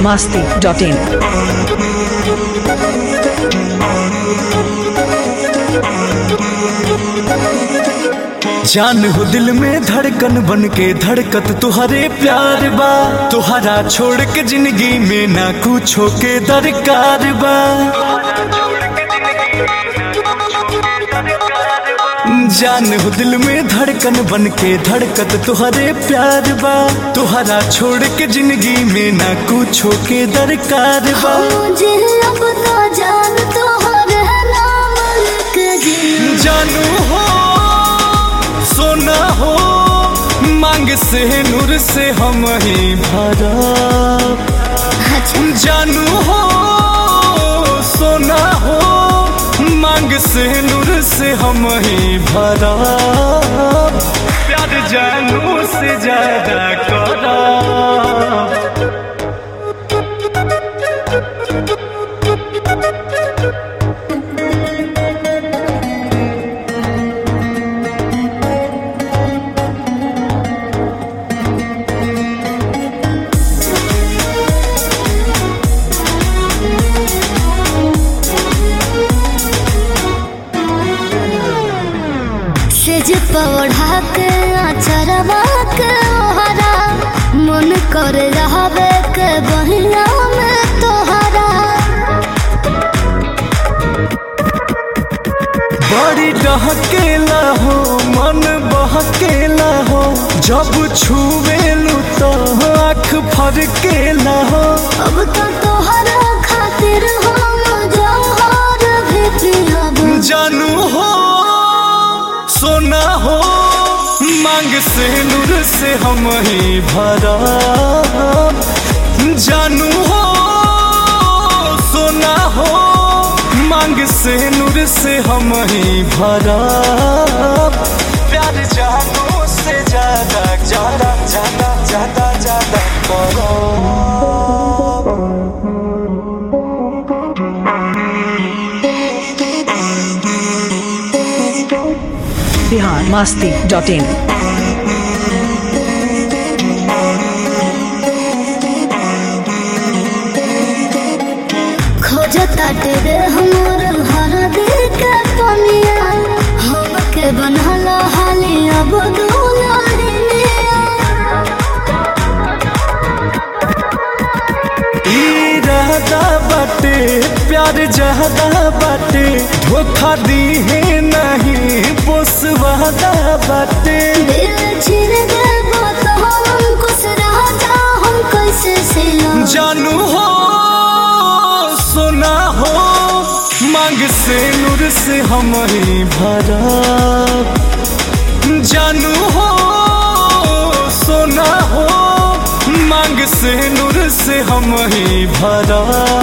masti dot in. जान हो दिल में धड़कन बन के धड़कत तुहरे प्यार बा तुहरा छोड़ के जिंदगी में ना कुछो के दरकार बा जान हो दिल में धड़कन बन के धड़कत तुहरे प्यार बा तुहरा छोड़ के जिंदगी में ना कुछो के दरकार बा मुझे अब तो जान तोहर नाम लिख जी जानू हो सोना हो मांग से नूर से हम ही भरा जानू हो सोना हो मांग से नूर से हम ही भरा प्यार जानू से ज्यादा करा सेज पौढ़ा के अचरवा के ओहरा मन कर रहबे के बहिया में तोहरा बड़ी डहकेला हो मन बहकेला हो जब छुएलू तो आँख फरकेला हो अब तो तोहरा खातिर हम जौहर भी पिहब जानू हो सोना हो मांग से नूर से हम ही भरा जानू हो सोना हो मांग से नूर से हम ही भरा प्यार जानू से ज्यादा ज्यादा ज्यादा ज्यादा ज्यादा करो Bihar masti dot in. खोजता तेरे हमर हर दिल के पनिया हमके बनला हाली अब दुलारिया इरादा बाटे प्यार जहदा बाटे धोखा दी है नहीं पोसवादा बाटे दिल छिर देबो तो हम कुछ रह जा हम कैसे सिला जानू हो सोना हो मांग से नूर से हम ही भरा जानू हो सोना हो मांग से नूर से हम ही भरा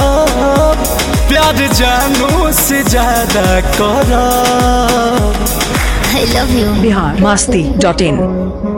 प्यार जानू से ज्यादा करा I love you Bihar masti dot in.